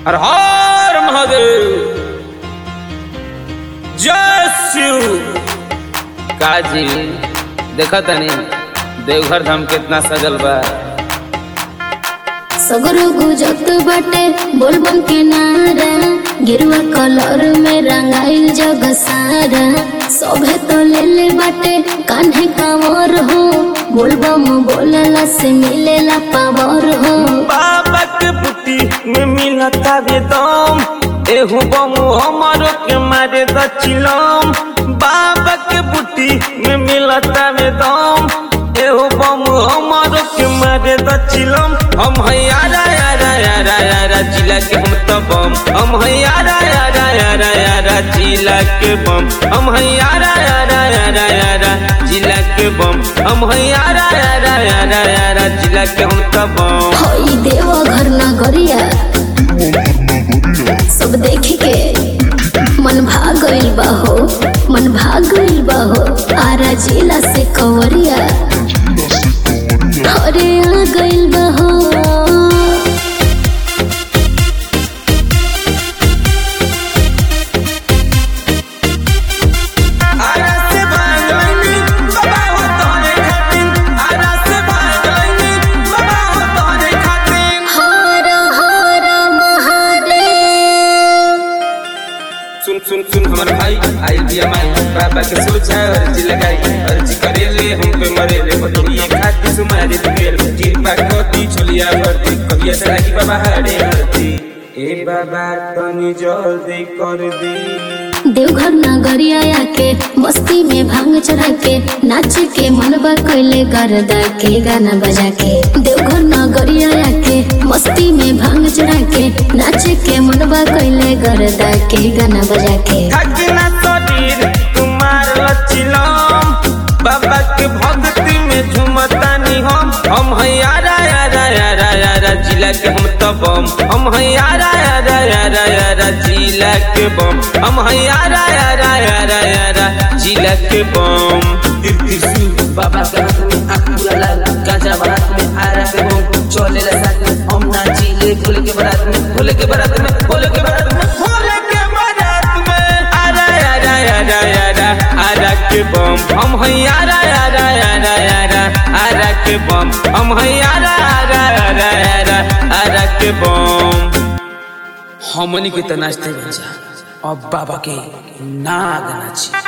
हर हर महादेव जय शिव काजी देखा तनी देवघर धाम कितना सजल बा सगरो गुजत बाटे बोलबम के नारा गिरुआ कलर में रंगाइल जग सारा सभे तो ले ले बाटे कान्हे कांवर हो बोलबम बोलला से मिलेला पावर हो बाबा के बुटी में मिलता वे दम एहू बम हमारो के मारे दचिलम बाबा के बुटी में मिलता वे दम एहू बम हमारो के मारे दचिलम हम है यारा यारा यारा यारा जिला के हम तो बम हम है यारा यारा यारा यारा जिला के बम हम है यारा यारा यारा यारा जिला के बम हम है यारा यारा यारा यारा जिला के हम तो बम हई देव घर नगरिया सब देख के मन भाग गइल बा हो मन भाग गइल बा हो आरा जिला से कंवरिया अरे आ गइल बा हो आरा से भाग लैनी बाबा हो तोरे खातिन आरा से भाग लैनी बाबा हो तोरे खातिन हर हर महादेव सुन सुन सुन हमर भाई आई दिया माई बाबा के सोचा अर्जी लगाई अर्जी करे ले हम पे मरे ले बतोरिए खाती सुमारे दिल कृपा कोती छोलिया भरती कबिया से लागी बाबा हरे हरती ए बाबा तनी जल्दी कर दी देवघर नगरिया आके मस्ती में भांग चढ़ा के नाच के मनबा कैले गरदा के गाना बजा के देवघर नगरिया आके मस्ती में भांग चढ़ा के नाच के मनबा कैले गरदा के गाना बजा के थकना शरीर तुम्हार लचिलम बाबा के भक्ति में झुमतानी हम हम है यारा यारा यारा यारा जिला के हम तो बम हम है यारा यारा यारा यारा जिला के बम हम है यारा यारा यारा यारा जिला के बम त्रिशूल बाबा के हाथ में आँख पूरा लाल गाजा बारात में आरा के बम चले ला साथ में हम नाचिले भोले के बारात में भोले के बारात में भोले के बारात में भोले के बारात में आरा यारा यारा यारा आरा के बम हम है यारा यारा यारा यारा आरा के बम हम है यारा यारा यारा यारा आरा के बम हमनी के त नाचते बन जा अब बाबा के नाग नाची